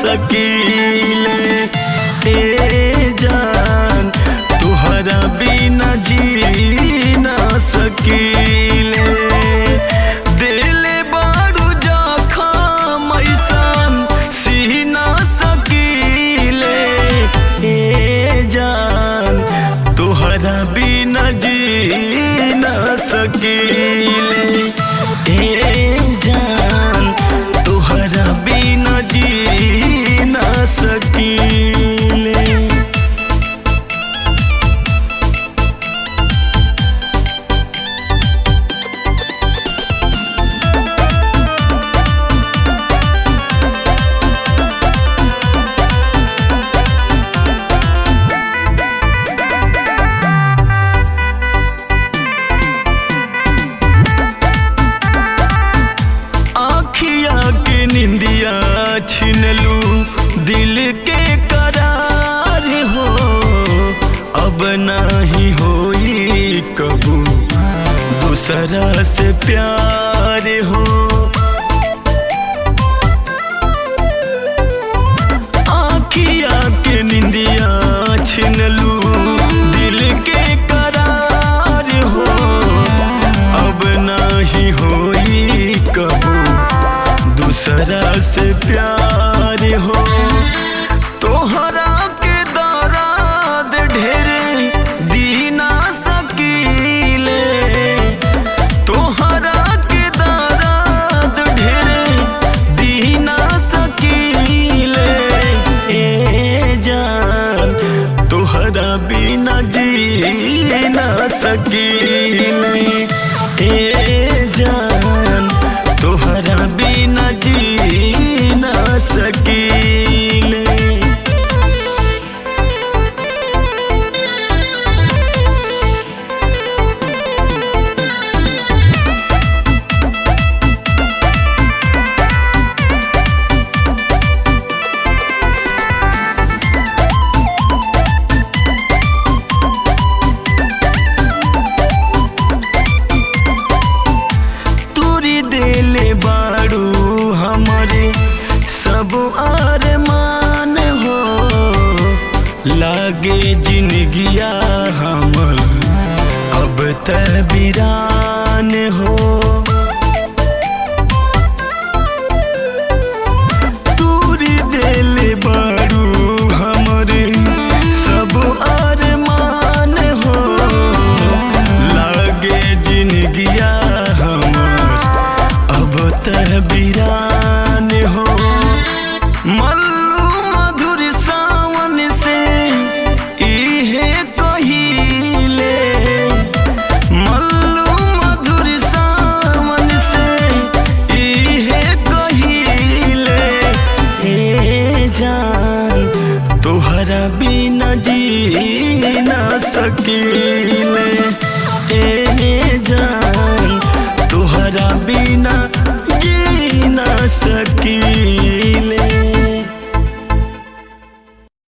सकीले ए जान तुहरा बिना जी ना सकीले दिल बारू जखम ऐसन सी ना सकीले ए जान तुहरा बिना जी ना सकीले ए जान तुहरा बिना जी ना सकीले आखिया के निंदिया छिनलू दिल के करार हो अब नहीं होई कबू दूसरा से प्यार हो आखिया के निंदिया छिनलू दिल के करार हो अब नहीं होई कबू दूसरा से प्यार हो तोहरा के दराद ढेरे दीना सकीले तोहरा के दराद ढेरे दीना सकीले ए जान तोहरा बिना जी ना सकीले ए जान तोहरा बिना जी ना सकीले तूरी देले बाड़ू हमारे सब अरमान हो लागे जिंदगिया हमर अब त बिरान हो तूरी देले बाड़ू हमरे सब अरमान हो लागे जिंदगिया हमर अब त बिरान हो मल्लू मधुर सावन से इहे कहिले मल्लू मधुर सावन से इहे कहिले ए जान तोहरा बिना जी ना सकीले